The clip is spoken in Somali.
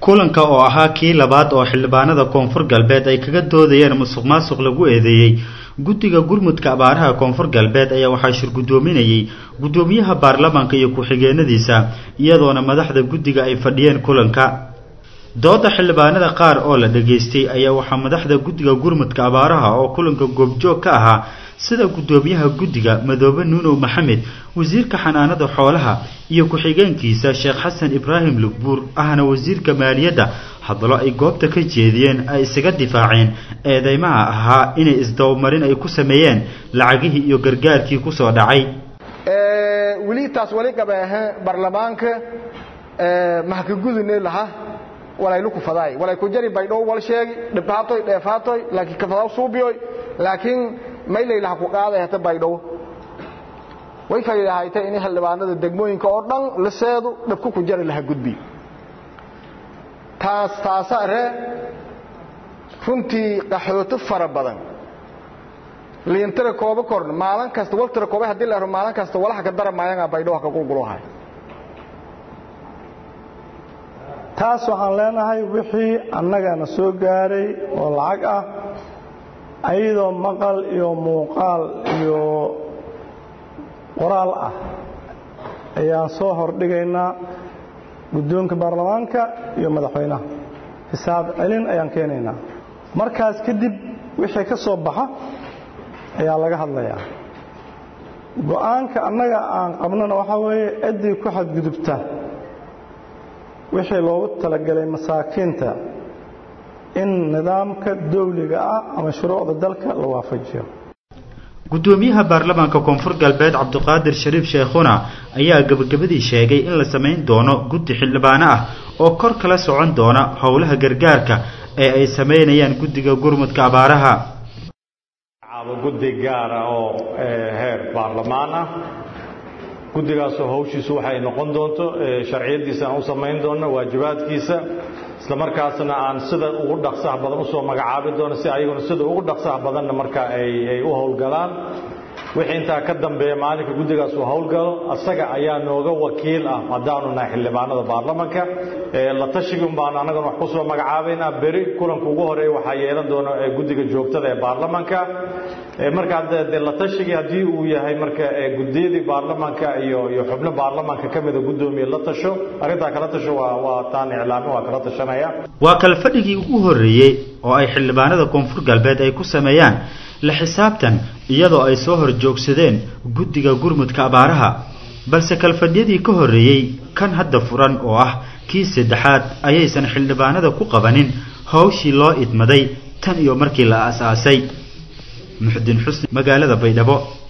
kulanka oo ahaa kii labaad oo xildhibaanada koonfur galbeed ay kaga doodayeen musuq maasuq lagu eedeeyey guddiga gurmudka abaaraha koonfur galbeed ayaa waxaa shir guddoominayey guddoomiyaha baarlamaanka iyo ku-xigeenadiisa iyadoona madaxda guddiga ay fadhiyeen kulanka dooda xildhibaanada qaar oo la dhageystay ayaa waxaa madaxda guddiga gurmudka abaaraha oo kulanka goobjoog ka ahaa sida guddoomiyaha guddiga madoobe nuunow maxamed wasiirka xanaanada xoolaha iyo ku-xigeenkiisa sheekh xasan ibraahim lugbuur ahna wasiirka maaliyadda hadallo ay goobta ka jeediyeen ay isaga difaaceen eedeymaha ahaa inay isdabamarin ay ku sameeyeen lacagihii iyo gargaarkii kusoo dhacay weli taas wali qabeehe baarlamaanka mahkagudune laha walaylu kufadaay walay ku jari baydhow wal sheegi dhibhaatoy dheefaatoy laakiin kafadaw suubiyoy laakiin mayleylaha ku qaaday hata baydhow way fayidahayta in xildhibaanada degmooyinka oo dhan liseedu dhibku ku jari laha gudbi taas taasa ree runtii qaxooto fara badan liintira koobo korn maalin kasta waltira koobe hadii la ero maalin kasta walaha ka dara maayanga baydhow ka qulquluhay taas waxaan leenahay wixii annagana soo gaaray oo lacag ah ayadoo maqal iyo muuqaal iyo qoraal ah ayaan soo hordhigaynaa guddoonka baarlamaanka iyo madaxweynaha xisaab celin ayaan keenaynaa markaas kadib wixii ka soo baxa ayaa laga hadlayaa go'aanka annaga aan qabnona waxaa weeye ciddii ku xadgudubta wixii loogu talagalay masaakiinta in nidaamka dawliga ah ama shuruucda dalka la waafajiyo guddoomiyaha baarlamaanka koonfur galbeed cabdiqaadir shariif sheekhuna ayaa gebagabadii sheegay in la samayn doono guddi xildhibaano ah oo kor kala socon doona howlaha gargaarka ee ay samaynayaan guddiga gurmudka abaaraha guddi gaara oo heer baarlamaan ah guddigaasoo hawshiisu waxay noqon doonto sharciyadiisa aan u samayn doonno waajibaadkiisa isla markaasna aan sida ugu dhaqsaha badan usoo magacaabi doono si ayaguna sida ugu dhaqsaha badanna marka ay u howlgalaan wixii intaa ka dambeeya maalinka guddigaas uu howlgalo asaga ayaa nooga wakiil ah haddaanu nahay xildhibaanada baarlamanka la tashigi un baanu annagana wax kusoo magacaabaynaa beri kulanka ugu horeeya waxaa yeelan doona guddiga joogtada ee baarlamanka markaa de la tashigii haddii uu yahay marka guddiyadii baarlamanka iyo iyo xubno baarlamanka ka mida guddoomiye la tasho arrintaa kala tasho waa waa taan iclaamin waa kala tashanaya waa kale fadhigii ugu horreeyey oo ay xildhibaanada koonfur galbeed ay ku sameeyaan la xisaabtan iyadoo ay soo hor joogsadeen guddiga gurmudka abaaraha balse kalfadhyadii ka horreeyey kan hadda furan oo ah kii saddexaad ayaysan xildhibaanada ku qabanin hawshii loo idmaday tan iyo markii la aas-aasay muxdin xusni magaalada baydhabo